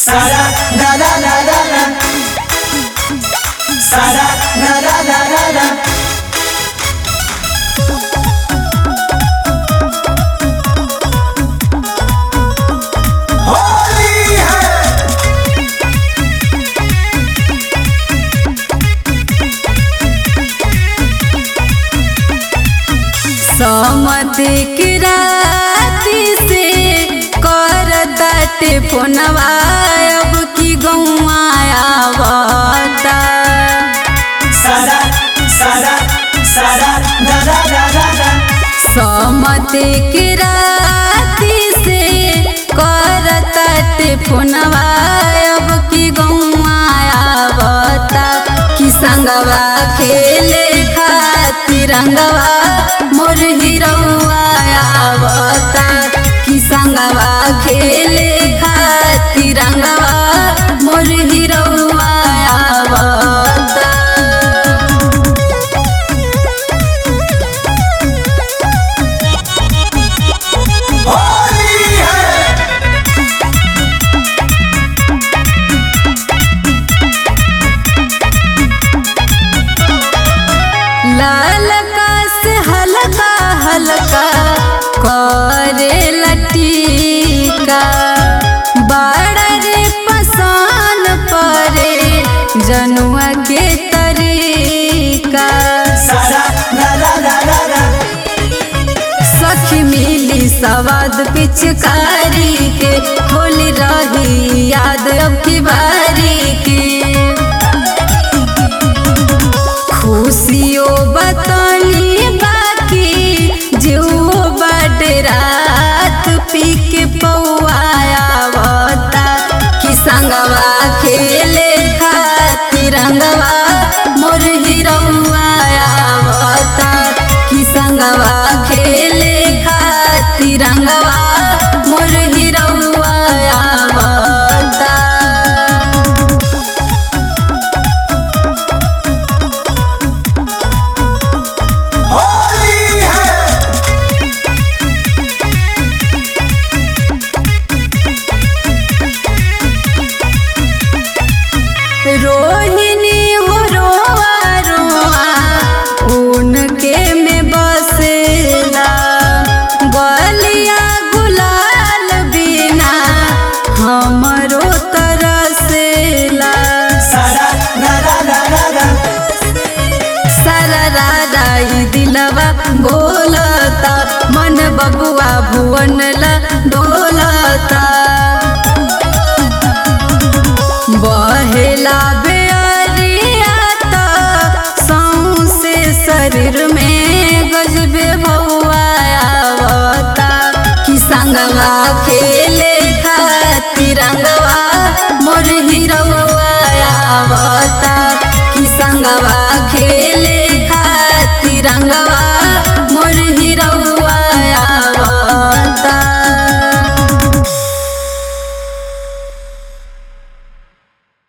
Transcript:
Sara na na na na na Sara na na na na na Holi है समते के राती से कर दाटे फोनवा अब की गौआ आवता Sara Sara Sara na na na na na समते के राती से कर दाटे फोनवा अब की गौआ आवता कि संगवा खेले खातिर रंगवा मोर हिरौआ आवता कि संगवा खेले खातिर रंगवा मोर हिरौआ आवता होली है लाल का से हल्का हल्का करे लटीका बड़ा रे पसान परे जनुआ के तरीका Sara na na na na na सखी मिली सवाद पिचकारी के होली रही याद अब की बारी की खुशियों बतनी बाकी जो बड रात पी के पौआया बता कि संगवा खेले खातिर रंगवा मोर हिरौआया बता कि संगवा खेले खातिर रंगवा मोर हिरौआया बता होली है रोहिणी हो रोआ रोआ उनके में बसेला गलिया गुलाल बिना हमरो तरसेला Sara na na na na na सारा राई दिलवा बोलता मन बबुआ भुवन ला डोलता बहेला बेअरियाता सौसे शरीर में गजबे भौआ आवता कि संगवा के